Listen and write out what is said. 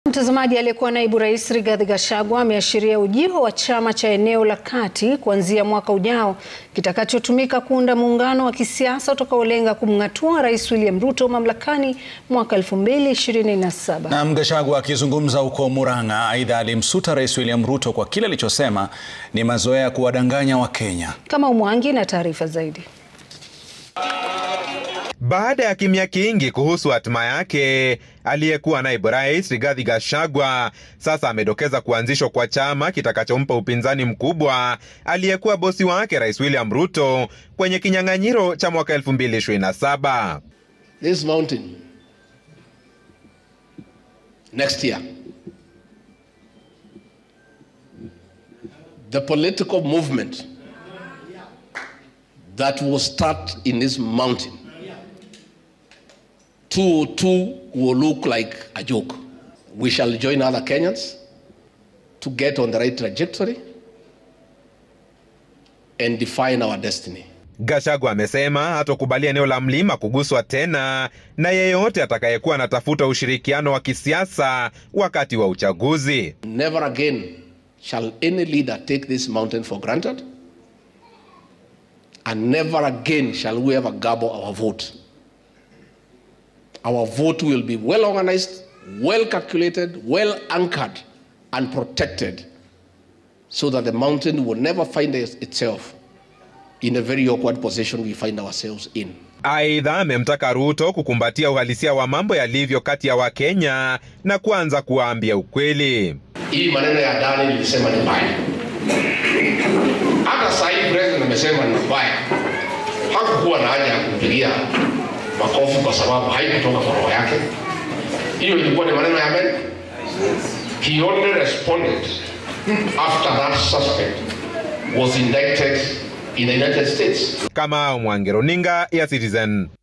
Mtazamaji, aliyekuwa naibu rais Rigathi Gachagua ameashiria ujio wa chama cha eneo la kati kuanzia mwaka ujao kitakachotumika kuunda muungano wa kisiasa utakaolenga kumng'atua rais William Ruto mamlakani mwaka 2027. Na Gachagua akizungumza huko Murang'a, aidha alimsuta rais William Ruto kwa kile alichosema ni mazoea ya kuwadanganya Wakenya. Kama Umwangi na taarifa zaidi. Baada ya kimya kingi kuhusu hatima yake, aliyekuwa naibu rais Rigathi Gachagua sasa amedokeza kuanzishwa kwa chama kitakachompa upinzani mkubwa aliyekuwa bosi wake rais William Ruto kwenye kinyang'anyiro cha mwaka 2027. This mountain next year the political movement that will start in this mountain two two will look like a joke. We shall join other Kenyans to get on the right trajectory and define our destiny. Gachagua amesema hatokubalia eneo la mlima kuguswa tena na yeyote atakayekuwa anatafuta ushirikiano wa kisiasa wakati wa uchaguzi. Never again shall any leader take this mountain for granted and never again shall we ever gabble our vote. Our vote will be well organized, well calculated, well anchored, and protected so that the mountain will never find itself in a very awkward position we find ourselves in. Aidha, amemtaka Ruto kukumbatia uhalisia wa mambo yalivyo kati ya Wakenya na kuanza kuwaambia ukweli. Hii maneno ya ndani nilisema ni mbaya, hata saa hii president amesema ni mbaya. Hakukuwa na haja ya kumpigia makofi kwa sababu haikutoka kwa roho yake. Hiyo ilikuwa ni maneno ya Amerika. He only responded after that suspect was indicted in the United States. Kama Mwangi, runinga ya Citizen.